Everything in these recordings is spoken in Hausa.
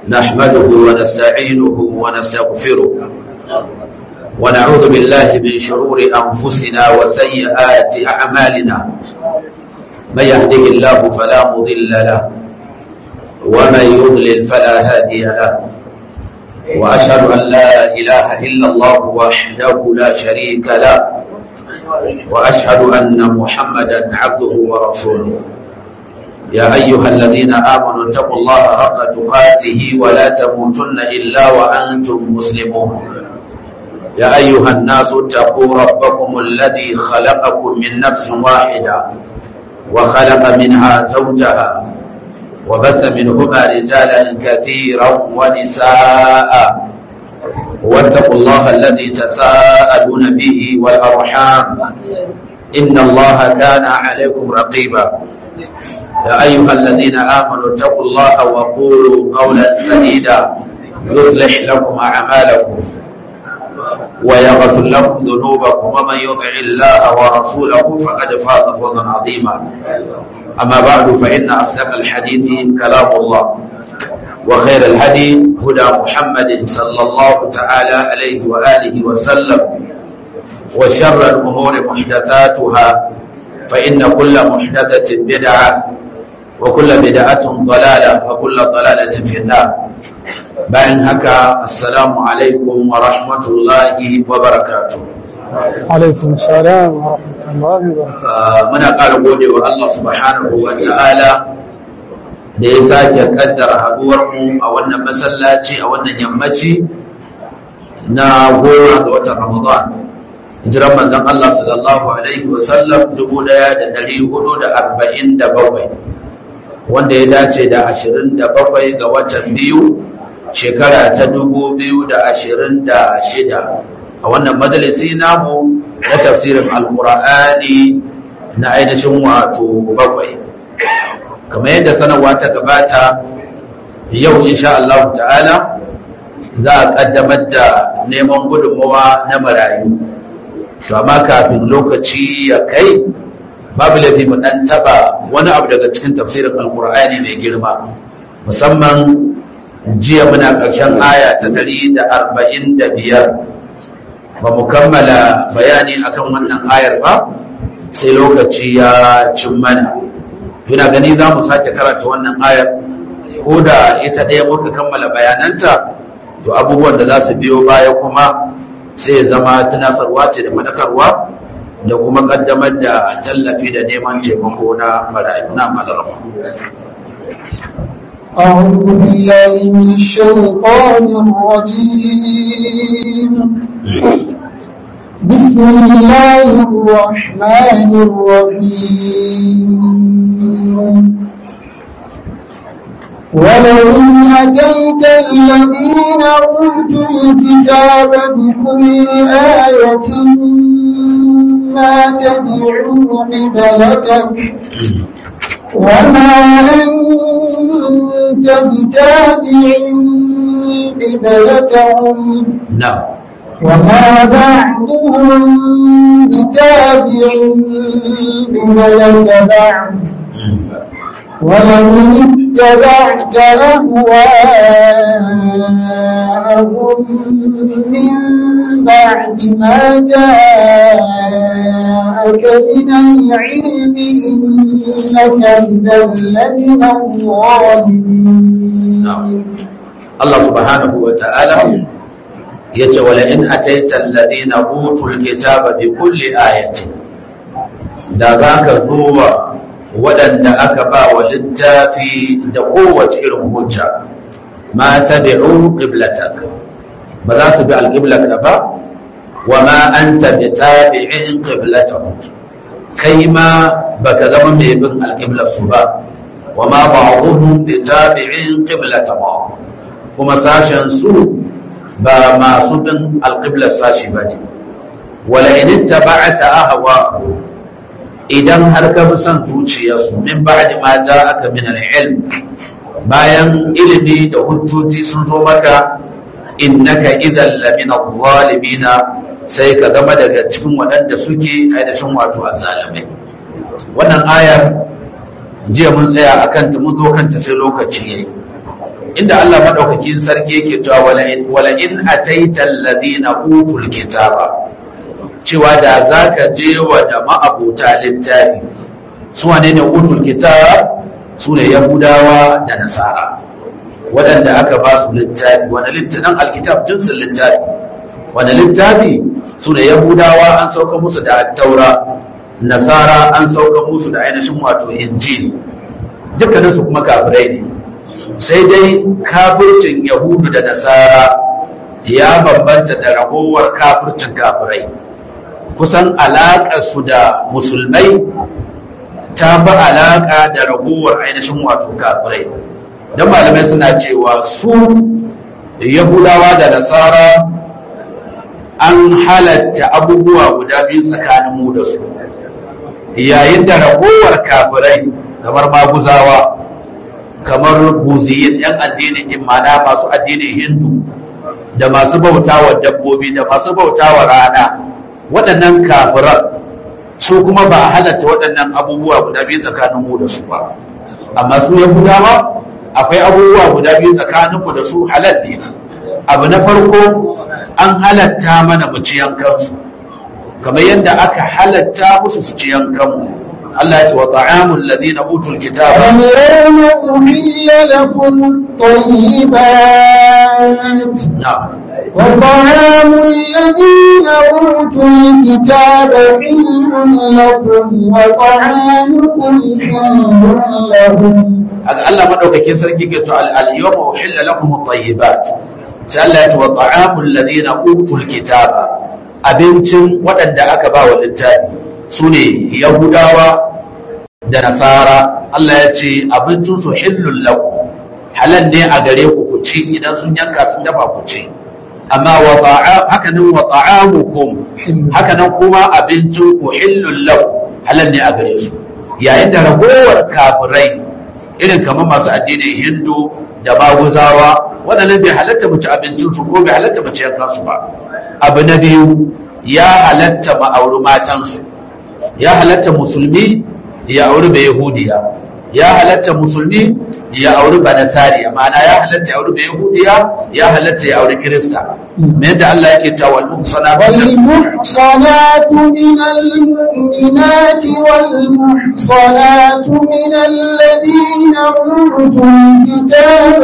نحمده ونستعينه ونستغفره ونعوذ بالله من شرور أنفسنا وسيئات أعمالنا من يهده الله فلا مضل له ومن يضلل فلا هادي له وأشهد أن لا إله إلا الله وحده لا شريك له وأشهد أن محمدا عبده ورسوله يا أيها الذين آمنوا اتقوا الله حق تقاته ولا تموتن إلا وأنتم مسلمون يا أيها الناس اتقوا ربكم الذي خلقكم من نفس واحدة وخلق منها زوجها وبث منهما رجالا كثيرا ونساء واتقوا الله الذي تساءلون به والأرحام إن الله كان عليكم رقيبا يا أيها الذين آمنوا اتقوا الله وقولوا قولا سديدا يصلح لكم أعمالكم ويغفر لكم ذنوبكم ومن يطع الله ورسوله فقد فاز فوزا عظيما أما بعد فإن أصدق الحديث كلام الله وخير الهدي هدى محمد صلى الله تعالى عليه وآله وسلم وشر الأمور محدثاتها فإن كل محدثة بدعة وكل بدعة ضلالة وكل ضلالة في النار bayan haka assalamu alaikum wa rahmatullahi wa barakatu alaikum salam wa rahmatullahi wa barakatuh muna ƙara gode wa Allah subhanahu wa ta'ala da ya sake kaddara haduwar mu a wannan masallaci a wannan yammaci na goma ga watan Ramadan hijiran manzon Allah sallallahu alaihi wa sallam dubu ɗaya da ɗari hudu da arba'in da bakwai wanda ya dace da ashirin da bakwai ga watan biyu shekara ta dubu biyu da ashirin da shida a wannan majalisi namu na tafsirin alkur'ani na ainihin wato bakwai kamar yadda sanarwa ta gabata yau insha Allah ta'ala za a kaddamar da neman gudunmawa na marayu to amma kafin lokaci ya kai babu laifi mu dan taba wani abu daga cikin tafsirin alkur'ani mai girma musamman jiya muna ƙarshen aya ta ɗari da arba'in da biyar ba mu kammala bayani akan wannan ayar ba sai lokaci ya cin mana yana gani za mu sake karanta wannan ayar ko da ita ɗaya muka kammala bayananta to abubuwan da za su biyo baya kuma sai zama tunasarwa ce da madakarwa da kuma ƙaddamar da tallafi da neman taimako na marayu na malarama أعوذ بالله من الشيطان الرجيم بسم الله الرحمن الرحيم ولئن أتيت الذين أوتوا الكتاب بكل آية ما تدعوا قبلتك وما أنت بتابع قبلتهم نعم وما بعضهم بتابع قبلة بعض ولئن اتبعت أهواءهم من بعد ما جاءك من العلم إنك إذا لمن الظالمين Allah subhanahu wa ta'ala ya ce wala in ataita alladhina utul kitaba bi kulli ayatin da za ka zuwa waɗanda aka ba wa littafi da kowace irin hujja ma tabi'u qiblatak ba za su bi alqiblatka ba wa ma anta bi tabi'in qiblatahum kai ma baka zama mai bin alqiblar su ba wa ma ba'dhum bi tabi'in qiblatahum kuma sashen su ba masu bin alqiblar sashi bane wala in ittaba'ta ahwa idan har ka bi son zuciyarsu min ba'di ma ja'aka min al-ilm bayan ilimi da hujjoji sun zo maka innaka idan lamina zalimina sai ka zama daga cikin waɗanda suke ainihin wato azzalimai wannan ayar jiya mun tsaya a kanta mun zo kanta sai lokaci yayi inda Allah madaukakin sarki yake cewa wala in wala in ataita alladhina utul kitaba cewa da zaka je wa da ma'abuta littafi su wane ne utul kitab su ne yahudawa da nasara waɗanda aka ba su littafi wani littafin alkitab jinsin littafi wani littafi su ne yahudawa an sauka musu da taura nasara an sauka musu da ainihin wato injil dukkaninsu kuma kafirai ne sai dai kafircin yahudu da nasara ya bambanta da ragowar kafircin kafirai kusan su da musulmai ta fi alaƙa da ragowar ainihin wato kafirai don malamai suna cewa su yahudawa da nasara an halatta abubuwa guda biyu tsakanin mu da su yayin da ragowar kafirai kamar maguzawa kamar buziyin yan addinin imana masu addinin hindu da masu bautawa dabbobi da masu bautawa rana waɗannan kafiran su kuma ba a halatta waɗannan abubuwa guda biyu tsakanin mu da su ba amma su yahudawa akwai abubuwa guda biyu tsakanin ku da su halal ne abu na farko an halatta mana mu ci yankansu kamar yadda aka halatta musu su ci yankanmu Allah ya ce wa ta'amul ladina utul kitaba اليوم أحل لكم الطيبات na'am وطعام الذين أوتوا الكتاب حل لكم وطعامكم حل لهم Allah madaukakin sarki ke to al-yawma uhilla lakum at-tayyibat sai Allah ya ce wa ta'amul ladina utul kitaba abincin waɗanda aka ba wa littafi sune yahudawa da nasara Allah ya ce abincin su hillul lakum halal ne a gare ku ku ci idan sun yanka sun dafa ku ci amma wa ta'a haka nan wa ta'amukum haka nan kuma abincin ku hillul lakum halal ne a gare su yayin da ragowar kafirai irin kamar masu addinin hindu da maguzawa waɗannan bai halatta mu ci abincinsu ko bai halatta mu ci yankansu ba abu na biyu ya halatta ma'auri matansu ya halatta musulmi ya auri bai yahudiya ya halatta musulmi ya auri banasariya ma'ana ya halatta ya auri bai yahudiya ya halatta ya auri kirista me yadda Allah yake cewa wal muhsanatu والمحصنات من المؤمنات والمحصنات من الذين أوتوا الكتاب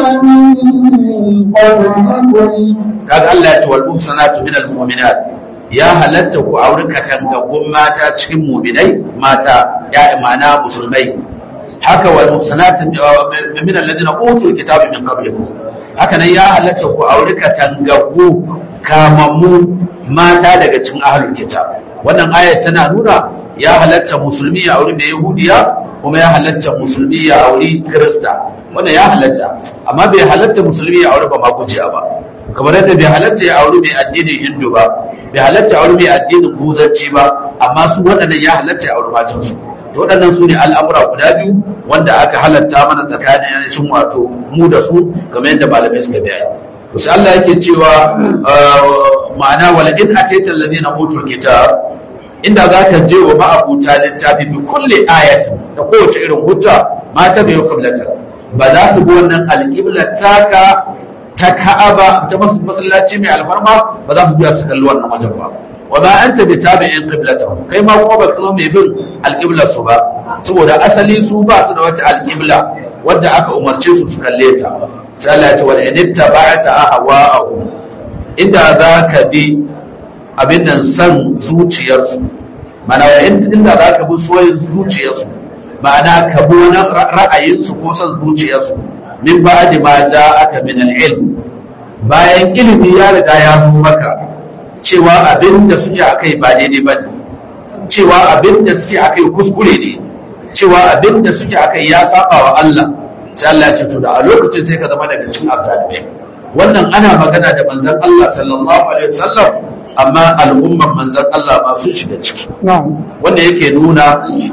من قبلكم kaga Allah ya ce wal muhsanatu min al mu'minat ya halatta ku auri katangagun mata cikin mu'minai mata ya imana musulmai haka wal muhsanatu min alladhina utul kitaba min qablikum haka nan ya halatta ku auri katangagu kamammu mata daga cikin ahlul kitab wannan ayat tana nuna ya halatta musulmi ya auri mai yahudiya kuma ya halatta musulmi ya auri kirista wannan ya halatta amma bai halatta musulmi ya auri ba magujiya ba kamar yadda bai halatta ya auri mai addinin hindu ba bai halatta ya auri mai addinin buzanci ba amma su waɗannan ya halatta ya auri matansu to waɗannan su ne al'amura guda biyu wanda aka halatta mana tsakanin yanacin wato mu da su kamar yadda malamai suka bayani to sai Allah yake cewa ma'ana wala in ataita alladhina utul kitab inda za ka je wa ma'abuta littafi bi kulli ayatin da kowace irin hujja ma ta bayo kablata ba za su bi wannan alƙibla taka ta ka'aba ta masallaci mai alfarma ba za su biya su kalli wannan wajen ba wa ba anta bi tabi'in qiblata kai ma kuma ba ka mai bin alƙiblar su ba saboda asali su ba su da wata alƙibla wadda aka umarce su su kalle ta sai Allah ya ce wa in ittaba'ta ahwa'ahum inda za ka bi abin nan san zuciyarsu mana inda za ka bi soyin zuciyarsu ma'ana ka bi wani ra'ayinsu ko san zuciyarsu min ba'di ma aka min al-ilm bayan ilimi ya riga ya zo maka cewa abin da suke akai ba daidai ba ne cewa abin da suke akai kuskure ne cewa abin da suke akai ya saba wa Allah sai Allah ya ce to da a lokacin sai ka zama daga cikin azzalimai wannan ana magana da manzon Allah sallallahu alaihi wasallam amma al'umman manzon Allah ma sun shiga ciki نعم wanda yake nuna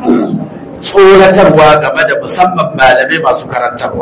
tsoratarwa game da musamman malamai masu karantarwa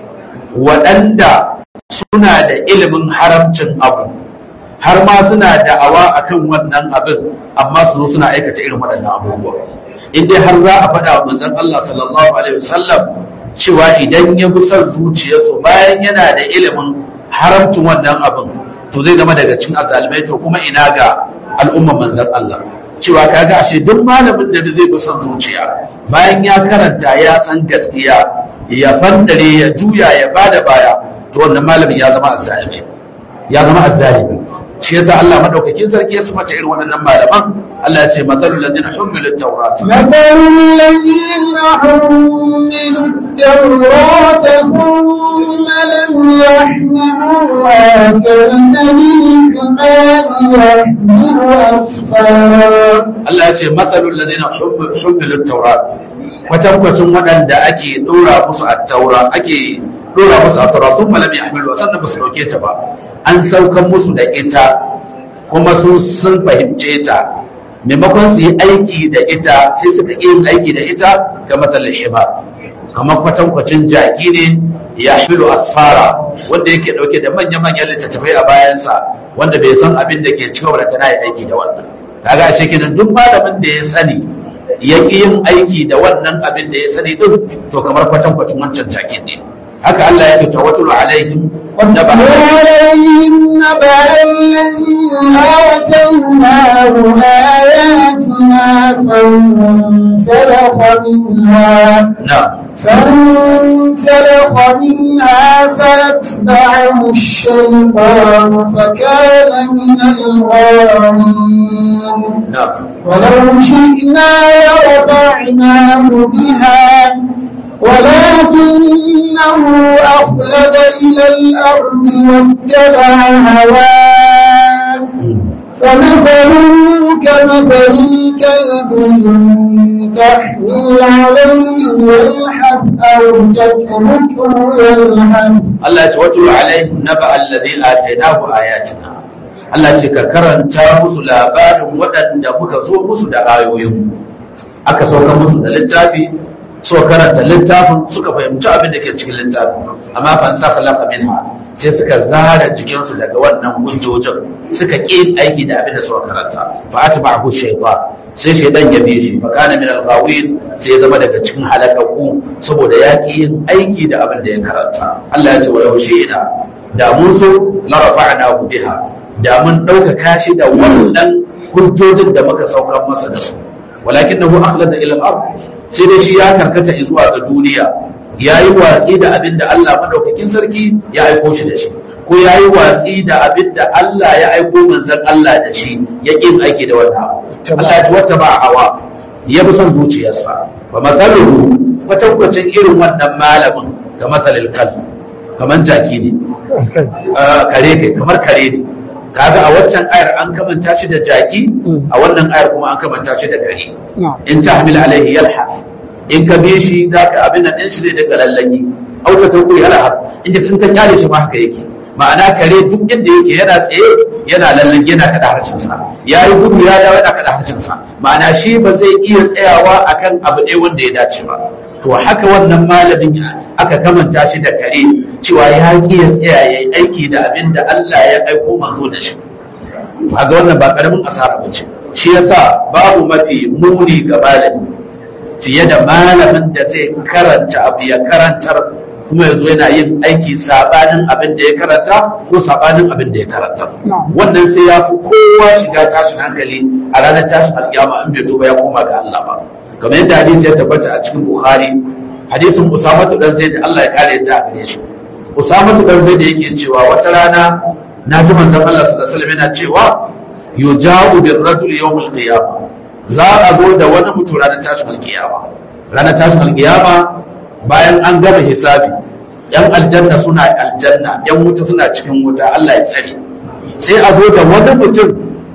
waɗanda suna da ilimin haramcin abu har ma suna da'awa akan wannan abin amma su zo suna aikata irin waɗannan abubuwa in dai har za a faɗa wa manzon Allah sallallahu alaihi wasallam cewa idan ya bi son zuciyarsu bayan yana da ilimin haramcin wannan abin to zai zama daga cikin azalimai to kuma ina ga al'umman manzon Allah cewa kaga ashe duk malamin da zai bi son zuciya bayan ya karanta ya san gaskiya ya fandare ya juya ya bada baya to wannan malamin ya zama azzalimi ya zama azzalimi shi yasa Allah madaukakin sarki ya sifata irin waɗannan malaman Allah ya ce masalul ladina humilu at-taurat مثل الذين حملوا التوراة ثم لم يحملوها كمثل الحمار يحمل أسفارا Allah ya ce matsalul ladina humilu at-taurat kwatankwacin waɗanda ake ɗora musu at-taura ake ɗora musu at-taura sun malami ahmilu sannan ba su ɗauke ta ba an saukan musu da ita kuma su sun fahimce ta maimakon su yi aiki da ita sai suka yi aiki da ita ga matsalin himar kamar kwatankwacin jaki ne ya hamilu asfara wanda yake ɗauke da manya-manyan littattafai a bayansa wanda bai san abin da ke cikin wadda tana yi aiki da wannan kaga ashe kenan duk malamin da ya sani ya ƙi yin aiki da wannan abin da ya sani din to kamar kwatankwacin wancan jakin ne haka Allah ya ce tawatul alaihim wanda ba عليهم نبأ الذي آتيناه آياتنا فانسلخ منها na فانسلخ منها فأتبعه الشيطان فكان من الغاوين na ولو شئنا لرفعناه بها ولكنه أخلد إلى الأرض واتبع هواه فمثله كمثل الكلب إن تحمل عليه يلحث أو تتركه يلحث Allah ce wato alaihim naba allazi atainahu ayatina Allah ce ka karanta musu labarin waɗanda muka zo musu da ayoyin aka sauka musu da littafi so karanta littafin suka fahimci abin da ke cikin littafin amma fan sa falafa minha sai suka zara jikinsu daga wannan hujjojin suka ƙi aiki da abin da suka karanta fa atba'ahu shaytan sai shaytan ya bi shi fa kana min al-ghawin sai ya zama daga cikin halakaku saboda ya ƙi yin aiki da abin da ya karanta Allah ya ce wa yaushe ina da mun so la rafa'nahu biha da mun ɗaukaka shi da wannan hujjojin da muka saukar masa da su walakinahu akhlada ila al-ard sai dai shi ya karkata zuwa ga duniya ya yi watsi da abin da Allah madaukakin sarki ya aiko shi da shi ko ya yi watsi da abin da Allah ya aiko manzon Allah da shi ya ƙin aiki da wannan abu Allah ya wata ba hawa ya fi son zuciyarsa ba matsaluhu kwatankwacin irin wannan malamin ga matsalil kal kamar jaki ne Ah, kare kai kamar kare ne kaga a waccan ayar an kamanta shi da jaki a wannan ayar kuma an kamanta shi da kare نعم in ta hamil alaihi yalha in ka bi shi za ka abin nan ɗin shi zai daga lallaki auta ta kuri yalha in sun ka kyale shi ma haka yake ma'ana kare duk inda yake yana tsaye yana lallaki yana kada harshensa ya yi gudu ya dawo yana kada harshensa ma'ana shi ba zai iya tsayawa akan abu ɗaya wanda ya dace ba to haka wannan malamin aka kamanta shi da kare cewa ya ƙi ya tsaya ya yi aiki da abin da Allah ya aiko manzo da shi kaga wannan ba karamin asara ba ce shi yasa babu mafi muni ga malami fiye da malamin da zai karanta abu ya karantar kuma yanzu yana yin aiki sabanin abin da ya karanta ko sabanin abin da ya karanta wannan sai ya fi kowa shiga tashin hankali a ranar tashin alkiyama in bai tuba ya koma ga Allah ba kamar yadda hadisi ya tabbata a cikin Bukhari hadisin Usama dan Zaid Allah ya kare yadda a gare shi Usama dan Zaid yake cewa wata rana na ji manzon Allah sallallahu alaihi wasallam yana cewa yuja'u bir rajul yawm al-qiyamah za a zo da wani mutum ranar tashin alkiyama ranar tashin alkiyama bayan an gama hisabi yan aljanna suna aljanna yan wuta suna cikin wuta Allah ya tsare sai a zo da wani mutum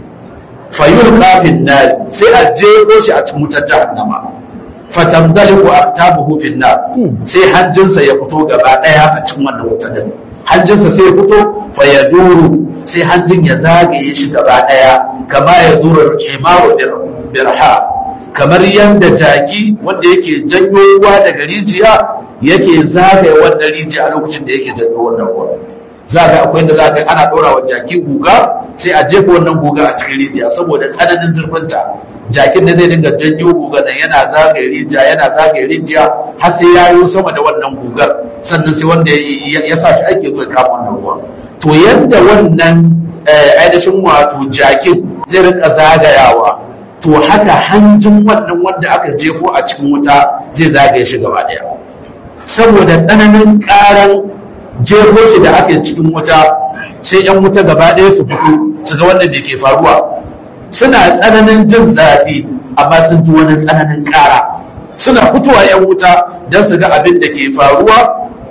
fayul kafin nari sai a jero shi a cikin wutar jahannama fatamdaliku aktabuhu fin nar sai hanjinsa ya fito gaba daya a cikin wannan wutar din hanjinsa sai ya fito fa ya duru sai hanjin ya zagaye shi gaba daya kama ya zura himaru birha kamar yadda jaki wanda yake janyo ruwa daga rijiya yake zagaye wannan rijiya a lokacin da yake janyo wannan ruwa za ga akwai da za ka ana ɗora wa jaki guga sai a jefa wannan guga a cikin rijiya saboda tsananin zurfinta jakin da zai dinga janyo gugar nan yana zagaye rijiya yana zagaye rijiya har sai ya yi sama da wannan gugar sannan sai wanda ya sa shi ake zo ya kama wannan ruwa to yadda wannan ainihin wato jakin zai rinka zagayawa to haka hanjin wannan wanda aka jefo a cikin wuta zai zagaye shi gaba daya saboda tsananin karan jefo shi da aka cikin wuta sai yan wuta gaba daya su fito su ga wanda da ke faruwa suna tsananin jin zafi amma sun ji wani tsananin kara suna fitowa yan wuta don su ga abin da ke faruwa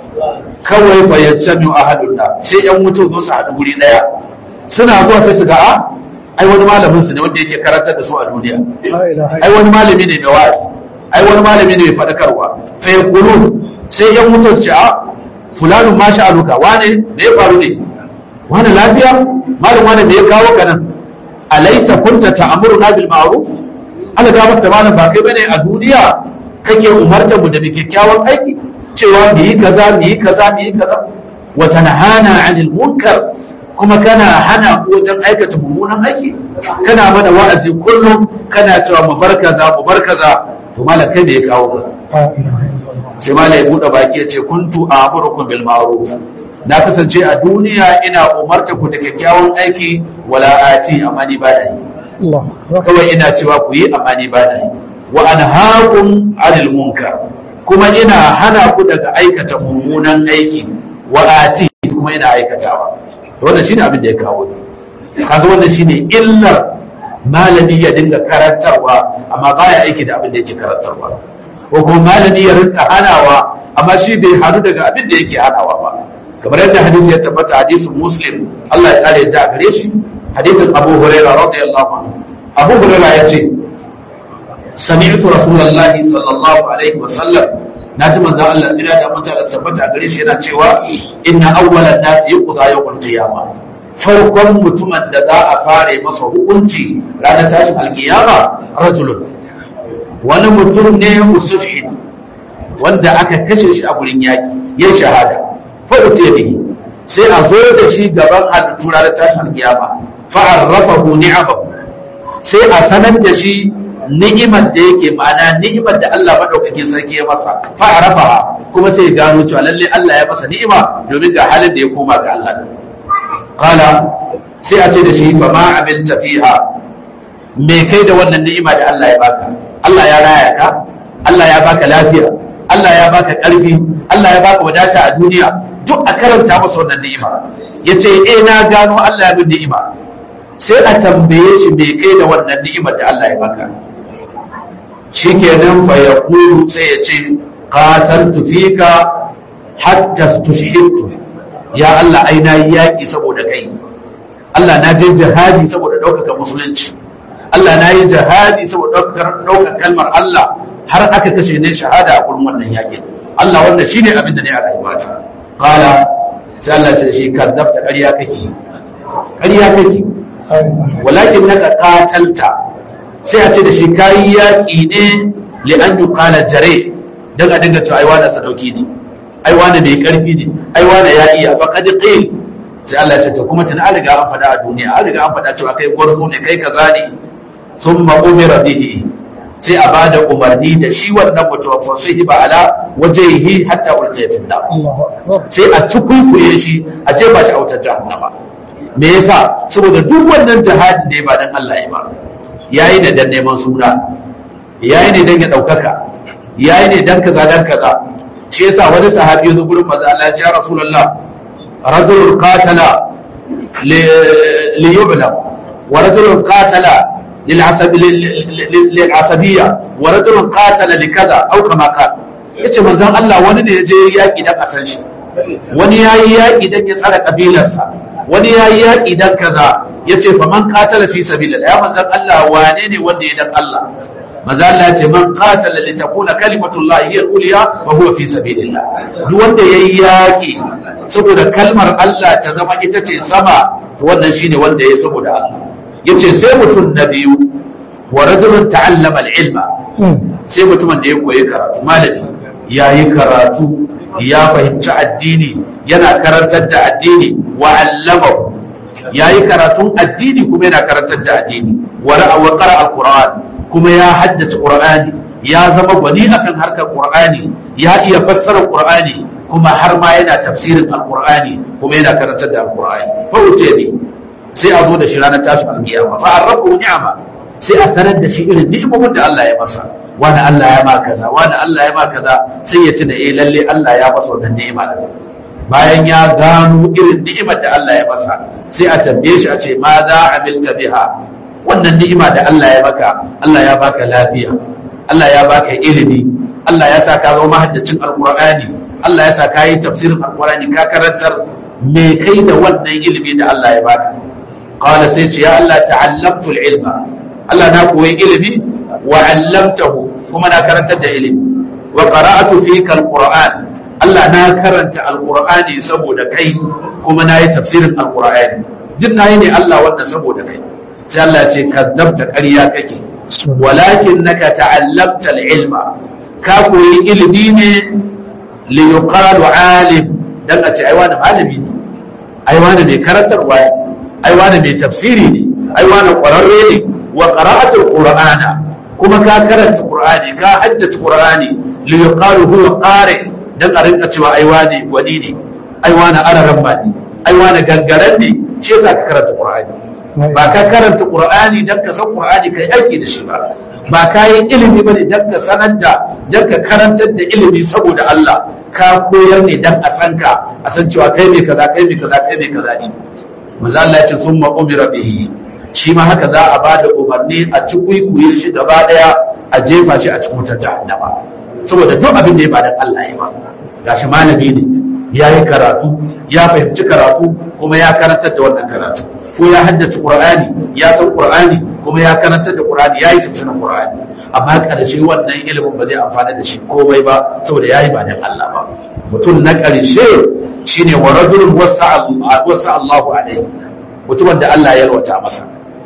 kawai bayan sami a hadunna sai yan wuta zo su haɗu guri ɗaya suna zuwa sai su ga a ai wani malamin su ne wanda yake karantar da su a duniya ai wani malami ne mai wa'azi ai wani malami ne mai faɗakarwa fa yaqulun sai yan wuta su ce a fulanun ma sha'aluka wane me ya faru ne wane lafiya malam wane me ya kawo ka nan alaysa kunta ta'muruna bil ma'ruf Allah ga maka malam ba kai bane a duniya kake umarta mu da kyakkyawan aiki cewa mu yi kaza mu yi kaza mu yi kaza wa tanhana 'anil munkar kuma kana hana ko wajen aikata mummunan aiki kana mana wa'azi kullum kana cewa mu bar kaza mu bar kaza to malam kai me ya kawo ka sai malam ya bude baki ya ce kuntu a'murukum bil ma'ruf na kasance a duniya ina umarta ku da kyakkyawan aiki wala ati amma ni ba da yi kawai ina cewa ku yi amma ni ba da yi wa anhaakum 'anil munkar kuma ina hana ku daga aikata mummunan aiki wa ati kuma ina aikatawa wannan shine abin da ya kawo kaga wannan shine illar malami ya dinga karantarwa amma baya aiki da abin da yake karantarwa ko kuma malami ya rinka hanawa amma shi bai hanu daga abin da yake hanawa ba kamar yadda hadisi ya tabbata hadisin muslim Allah ya kare da gare shi hadisin Abu Hurairah radiyallahu anhu Abu Hurairah ya ce sami'tu Rasulullahi sallallahu alaihi wa sallam na ji manzo Allah ina da manzo Allah tabbata gare shi yana cewa inna awwalan nas yuqda yawmal qiyamah farkon mutumin da za a fara masa hukunci ranar tashin alkiyama rajulun wani mutum ne musufin wanda aka kashe shi a gurin yaki ya shahada fa'ute bihi sai a zo da shi gaban halittu ranar tashin alkiyama fa'arrafahu ni'amahu sai a sanar da shi ni'imar da yake ma'ana ni'imar da Allah madaukakin sarki ya masa fa'arafa kuma sai ya gano cewa lalle Allah ya masa ni'ima domin ga halin da ya koma ga Allah qala sai a ce da shi fa ma amilta fiha me kai da wannan ni'ima da Allah ya baka Allah ya raya ka Allah ya baka lafiya Allah ya baka ƙarfi Allah ya baka wadata a duniya duk a karanta masa wannan ni'ima yace eh na gano Allah ya bin ni'ima sai a tambaye shi me kai da wannan ni'imar da Allah ya baka shikenan fa yaqulu sai ya ce qataltu fika hatta tushhidtu ya Allah ai na yi yaki saboda kai Allah na je jihadi saboda ɗaukaka musulunci Allah na yi jihadi saboda ɗaukar kalmar Allah har aka kashe ne shahada a gurin wannan yakin Allah wannan shine abin da ne a rayuwata qala sai Allah ya ce ka dafta ƙarya kake ƙarya kake walakin naka qatalta sai a ce da shi kayi yaƙi ne li an yuqala jare dan a dinga cewa ai wani sadauki ne ai wani mai karfi ne ai wani ya iya fa qad qil sai Allah ya ce to kuma tun an riga an faɗa a duniya an riga an faɗa cewa kai gwarzo ne kai kaza ne thumma umira bihi sai a ba da umarni da shi wannan mutum fa sai ba ala wajhihi hatta ulqiya fi nar sai a tukuikuye shi a je ba shi a wutar jahannama me yasa saboda duk wannan jihadi ne ba dan Allah ya ba yayi ne dan neman suna yayi ne dan ya daukaka yayi ne dan kaza dan kaza shi yasa wani sahabi ya zo gurin manzo Allah ya ce ya rasulullah rajulun qatala li yu'lam wa rajulun qatala للعصبية ورجل قاتل لكذا أو كما قال yace manzon Allah wani ne ya je yaƙi dan a san shi wani ya yi yaƙi dan ya tsara kabilarsa wani ya yi yaƙi dan kaza yace fa man qatala fi sabilillah ya manzon Allah wane ne wanda ya dan Allah manzon Allah yace man qatala li takuna kalimatullah hiya al-ulya wa huwa fi sabilillah duk wanda yayi yaƙi saboda kalmar Allah ta zama ita ce sama to wannan shine wanda ya saboda Allah yace sai mutum na biyu wa rajulun ta'allama al-ilma sai mutumin da ya koyi karatu malami ya yi karatu ya fahimci addini yana karantar da addini wa allama ya yi karatun addini kuma yana karantar da addini wa ra'a wa qara al-qur'an kuma ya haddace qur'ani ya zama gwani akan harkar qur'ani ya iya fassara qur'ani kuma har ma yana tafsirin alqur'ani kuma yana karantar da alqur'ani fa wuce ne sai a zo da shi ranar tashin alkiyama fa arrabu ni'ama sai a sanar da shi irin ni'imomin da Allah ya masa wani Allah ya ma kaza wani Allah ya ma kaza sai ya tuna eh lalle Allah ya masa wannan ni'ima da bayan ya gano irin ni'imar da Allah ya masa sai a tambaye shi a ce ma za amilta biha wannan ni'ima da Allah ya maka Allah ya baka lafiya Allah ya baka ilimi Allah ya sa ka zama mahaddacin alqur'ani Allah ya sa ka yi tafsirin alqur'ani ka karantar me kai da wannan ilimi da Allah ya baka qala sai ce ya Allah ta'allamtu al-ilma Allah na koyi ilimi wa 'allamtahu kuma na karantar da ilimi wa qara'atu fika al-qur'an Allah na karanta alqur'ani saboda kai kuma na yi tafsirin alqur'ani duk na yi ne Allah wannan saboda kai sai Allah ce kazzabta ƙarya kake walakin naka ta'allamta al-ilma ka koyi ilimi ne li yuqalu alim dan a ce ai wani malami ne ai wani mai karantarwa ne ai wani mai tafsiri ne ai wani ƙwararre ne wa qara'atul qur'ana kuma ka karanta qur'ani ka haddace qur'ani li yuqalu huwa qari dan a rinka cewa ai wani wani ne ai wani araran ba ne ai wani gangaren ne ce za ka karanta qur'ani ba ka karanta qur'ani dan ka san qur'ani kai aiki da shi ba ba ka yi ilimi bane dan ka sanar da dan ka karantar da ilimi saboda Allah ka koyar ne dan a san ka a san cewa kai ne kaza kai ne kaza kai ne kaza ne manzo Allah ya ce summa umira bihi shi ma haka za a bada umarni a ci kuikuye shi gaba daya a jefa shi a cikin wutar jahannama saboda duk abin da ya ba dan Allah ya ba gashi malami ne ya yi karatu ya fahimci karatu kuma ya karantar da wannan karatu ko ya haddace qur'ani ya san qur'ani kuma ya karantar da qur'ani ya yi tafsirin qur'ani amma karshe wannan ilimin ba zai amfana da shi komai ba saboda yayi ba dan Allah ba mutum na karshe shine wa rajulun wasa Allahu alaihi mutumin da Allah ya yalwata masa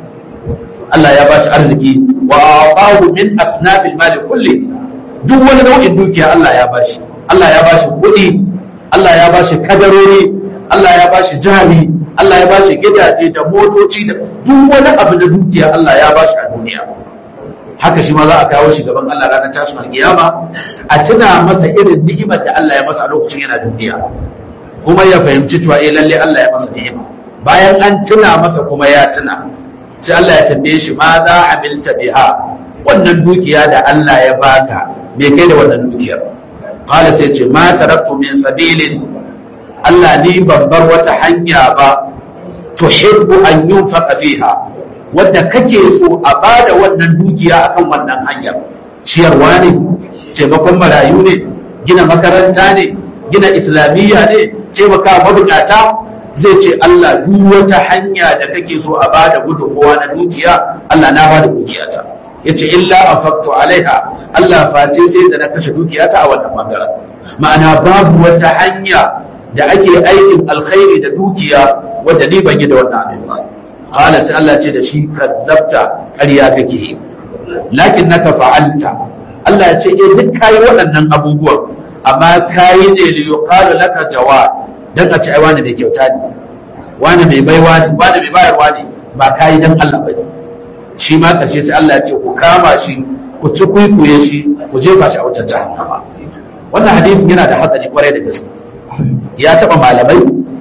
Allah ya ba shi arziki wa aqahu min asnabil mali kulli duk wani nau'in dukiya Allah ya bashi Allah ya bashi kuɗi Allah ya bashi kadarori Allah ya bashi jari Allah ya bashi gidaje da motoci da duk wani abu da dukiya Allah ya bashi a duniya haka shi ma za a kawo shi gaban Allah ranar tashin alkiyama a tuna masa irin ni'imar da Allah ya masa a lokacin yana duniya kuma ya fahimci cewa eh lalle Allah ya masa ni'ima bayan an tuna masa kuma ya tuna sai Allah ya tambaye shi ma za amilta biha wannan dukiya da Allah ya baka me kai da wannan dukiyar qala sai ce ma taraktu min sabilin Allah ni ban bar wata hanya ba tuhibbu an yunfaqa fiha wadda kake so a bada wannan dukiya akan wannan hanyar ciyarwa ne taimakon marayu ne gina makaranta ne gina islamiyya ne taimaka mabukata zai ce Allah duk wata hanya da kake so a bada gudunmawa na dukiya Allah na bada dukiyata yace illa afaqtu alaiha Allah face sai da na kashe dukiyata a wannan bangaren ma'ana babu wata hanya da ake aikin alkhairi da dukiya wadda ni ban yi da wannan abin ba qala sai Allah ce da shi kadzabta ƙarya kake yi lakin naka fa'alta Allah ya ce eh duk kai waɗannan abubuwan amma kayi ne li yuqalu laka jawad dan a ce ai wani mai kyauta ne wani mai baiwa ne wani mai bayarwa ne ba kayi dan Allah ba shi ma karshe sai Allah ya ce ku kama shi ku ci kuikuye shi ku jefa shi a wutar jahannama wannan hadisin yana da hatsari kwarai da gaske ya taba malamai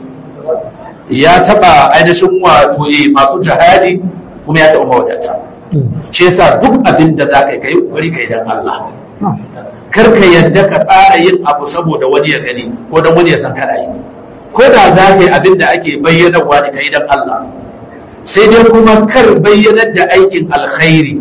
ya taba ainihin wato masu jihadi kuma ya taba mawadata shi yasa duk abin da za ka yi kai kokari kai dan Allah kar ka yadda ka tsara yin abu saboda wani ya gani ko dan wani ya san kana yi ko da za ka yi abin da ake bayyanarwa da kai dan Allah sai dai kuma kar bayyanar da aikin alkhairi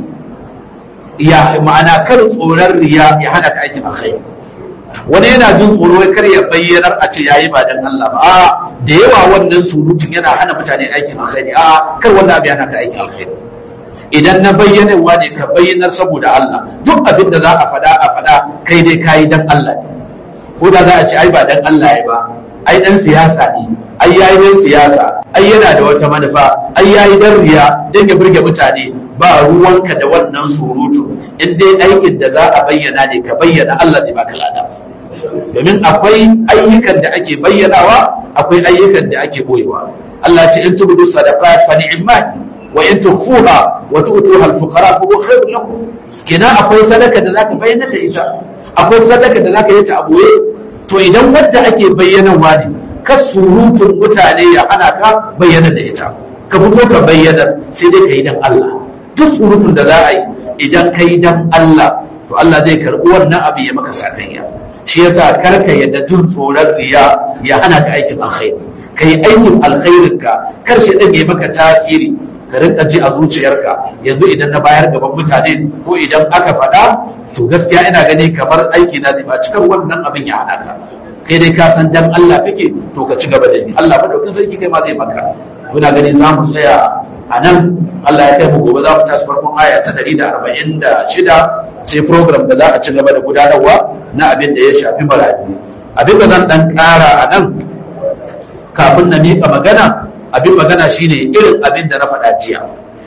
ya ma'ana kar tsoron riya ya hana ka aikin alkhairi wani yana jin tsoro kar ya bayyanar a ce yayi ba dan Allah ba a da yawa wannan surutun yana hana mutane aikin alkhairi a kar wannan abu yana ka aikin alkhairi idan na bayyanarwa ne ka bayyanar saboda Allah duk abin da za a faɗa a faɗa kai dai kayi dan Allah ne ko da za a ce ai ba dan Allah ya ba ai dan siyasa ne ai yayi dan siyasa ai yana da wata manufa ai yayi dan riya dan ya burge mutane ba ruwanka da wannan surutu in dai aikin da za a bayyana ne ka bayyana Allah ne baka lada domin akwai ayyukan da ake bayyanawa akwai ayyukan da ake boyewa Allah ce in tubudu sadaqat fa ni'mat wa in tukhfuha wa tu'tuha al-fuqara fa huwa khairun lakum kenan akwai sadaka da zaka bayyana da ita akwai sadaka da zaka yi ta a boye to idan wadda ake bayyanarwa ne ka surutun mutane ya hana ka bayyana da ita ka fito ka bayyana sai dai ka yi dan Allah duk surutun da za a yi idan ka yi dan Allah to Allah zai karɓi wannan abu ya maka sakayya shi yasa karka yadda jin tsoron riya ya hana ka aikin alkhairi ka yi aikin alkhairin ka kar shi dan ya maka tasiri ka rinka ji a zuciyarka yanzu idan na bayar gaban mutane ko idan aka faɗa to gaskiya ina gani kamar aiki na zai ba cikar wannan abin ya hana ka kai dai ka san dan Allah kake to ka ci gaba da ni Allah madaukin sarki kai ma zai maka muna gani za mu tsaya a nan Allah ya kai mu gobe za mu tashi farkon aya ta 146 sai program da za a ci gaba da gudanarwa na abin da ya shafi marayu abin da zan dan ƙara a nan kafin na miƙa magana abin magana shine irin abin da na faɗa jiya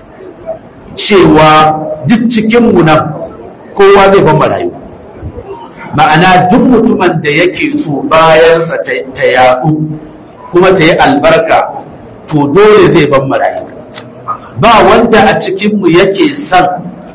cewa duk cikin mu nan kowa zai ban marayu ma'ana duk mutumin da yake so bayansa ta yaɗu kuma ta yi albarka to dole zai ban marayu ba wanda a cikinmu yake son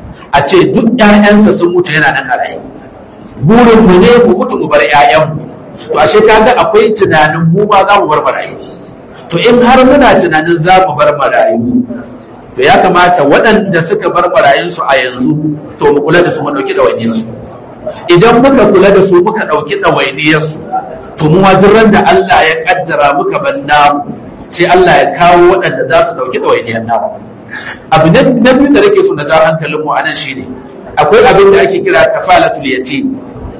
a ce duk ‘ya'yansa sun mutu yana nan a rayu burinmu ne mu mutu mu bar ‘ya'yanmu to ashe kaga akwai tunanin mu ma za mu bar marayu to in har muna tunanin za mu bar marayu to ya kamata waɗanda suka bar marayunsu a yanzu to mu kula da su mu ɗauki ɗawainiyarsu idan muka kula da su muka ɗauki ɗawainiyarsu to mu ma duk da Allah ya kaddara muka ban namu sai Allah ya kawo waɗanda za su ɗauki ɗawainiyar namu abu na biyu da nake so na ja hankalin mu anan shine akwai abin da ake kira kafalatul yatim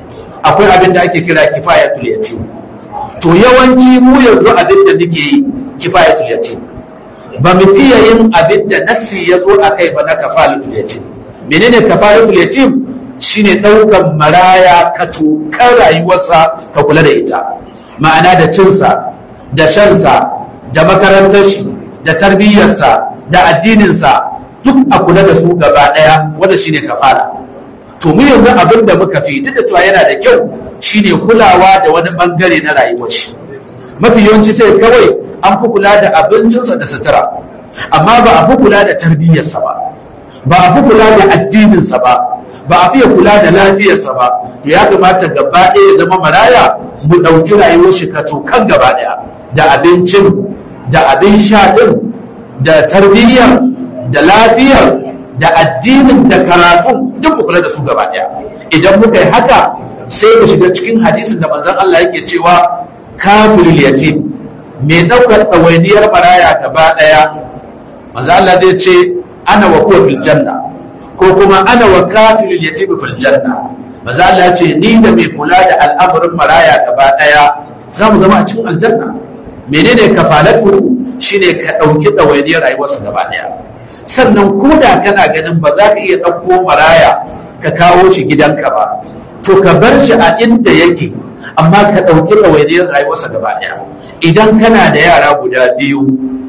akwai abin da ake kira kifayatul yatim to yawanci mu yanzu abin da muke yi kifayatul yatim ba mu fiye yin abin da nassi ya zo a kai ba na kafalatul yatim menene kafalatul yatim shine ɗaukan maraya ka tukar rayuwarsa ka kula da ita ma'ana da cinsa da shansa da makarantar shi da tarbiyyarsa da addininsa duk a kula da su gaba ɗaya wanda shine kafara to mu yanzu abin da muka fi duk da cewa yana da kyau shine kulawa da wani bangare na rayuwar shi mafi yawanci sai kawai an fi kula da abincinsa da sutura amma ba a fi kula da tarbiyyarsa ba ba a fi kula da addininsa ba ba a fiye kula da lafiyarsa ba to ya kamata gaba ɗaya ya zama maraya mu ɗauki rayuwar shi ka kan gaba ɗaya da abincin da abin sha ɗin da tarbiyyar da lafiyar da addinin da karatun duk mu kula da su gaba ɗaya idan muka yi haka sai mu shiga cikin hadisin da manzon Allah yake cewa kafirul yatim mai ɗaukar ɗawainiyar maraya gaba ɗaya manzon Allah zai ce ana wa huwa fil janna ko kuma ana wa kafirul yatim fil janna manzon Allah ce ni da mai kula da al'amarin maraya gaba ɗaya za mu zama a cikin aljanna menene kafalatu shine ka ɗauki ɗawainiyar rayuwarsa gaba ɗaya sannan ko da kana ganin ba za ka iya ɗauko maraya ka kawo shi gidanka ba to ka bar shi a inda yake amma ka ɗauki ɗawainiyar rayuwarsa gaba ɗaya idan kana da yara guda biyu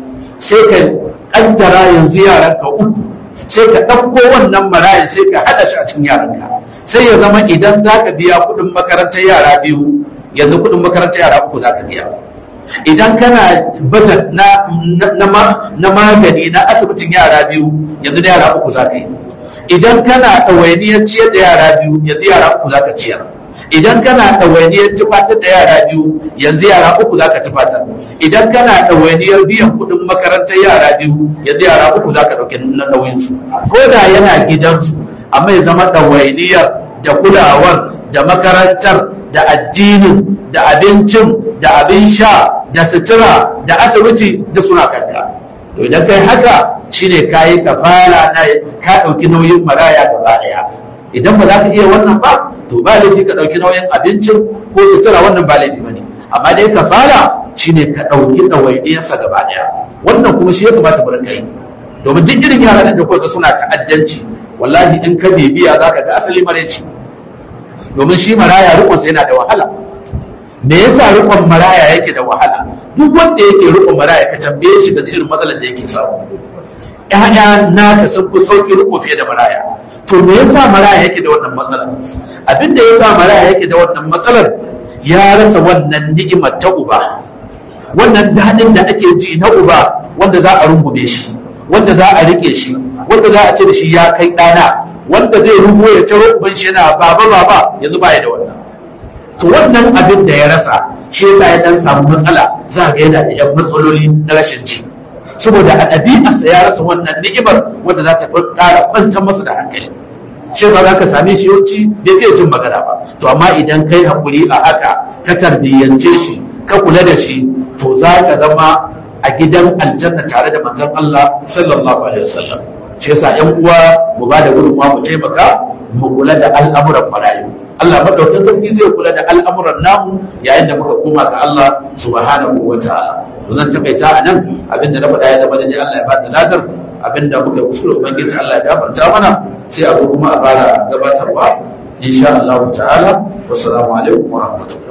sai ka ƙaddara yanzu yaranka uku sai ka ɗauko wannan marayan sai ka haɗa shi a cikin yaranka sai ya zama idan za ka biya kuɗin makarantar yara biyu yanzu kuɗin makarantar yara uku za ka biya idan kana budget na na magani na asibitin yara biyu yanzu da yara uku za ka yi idan kana ɗawainiyar ciyar da yara biyu yanzu yara uku za ka ciyar idan kana ɗawainiyar tufatar da yara biyu yanzu yara uku za ka tufatar idan kana ɗawainiyar biyan kuɗin makarantar yara biyu yanzu yara uku za ka ɗauki na nauyinsu ko da yana gidansu amma ya zama ɗawainiyar da kulawar da makarantar da addinin da abincin da abin sha da sutura da asibiti da suna kanka to idan kai haka shine kayi kafara na ka ɗauki nauyin maraya gaba ɗaya idan ba za ka iya wannan ba to ba laifi ka ɗauki nauyin abincin ko sutura wannan ba laifi bane amma dai kafara shine ka ɗauki ɗawainiyarsa gaba ɗaya wannan kuma shi ya kamata mu rinka yi domin duk irin yaran da kuka suna ta'addanci wallahi in ka bibiya zaka ga asali maraici domin shi maraya rikonsa yana da wahala me yasa rikon maraya yake da wahala duk wanda yake rikon maraya ka tambaye shi ga irin matsalar da yake samu ƴaƴa naka sun fi sauki riko fiye da maraya to me yasa maraya yake da wannan matsalar abin da yasa maraya yake da wannan matsalar ya rasa wannan ni'imar ta uba wannan daɗin da ake ji na uba wanda za a rungume shi wanda za a rike shi wanda za a ce da shi ya kai ɗana wanda zai rubo ya taro uban shi yana baba baba yanzu ba ya da wannan to wannan abin da ya rasa shi yasa ya dan samu matsala za ga yana da yan matsaloli na rashin ci saboda a ɗabi'arsa ya rasa wannan ni'imar wanda za ta ƙara kwantar masa da hankali shi ba za ka same shi yawanci bai fiye jin magana ba to amma idan kai hakuri a haka ka tarbiyyance shi ka kula da shi to za ka zama a gidan aljanna tare da manzon Allah sallallahu alaihi wasallam shi yasa ƴan uwa mu ba da gudunmawa mu taimaka mu kula da al'amuran marayu Allah madaukakin sarki zai kula da al'amuran namu yayin da muka koma ga Allah subhanahu wa ta'ala to zan takaita a nan abinda na faɗa ya zama da Allah ya ba da ladar abinda muka kusura ubangiji Allah ya gafarta mana sai a zo kuma a fara gabatarwa insha Allah ta'ala wassalamu alaikum wa rahmatullahi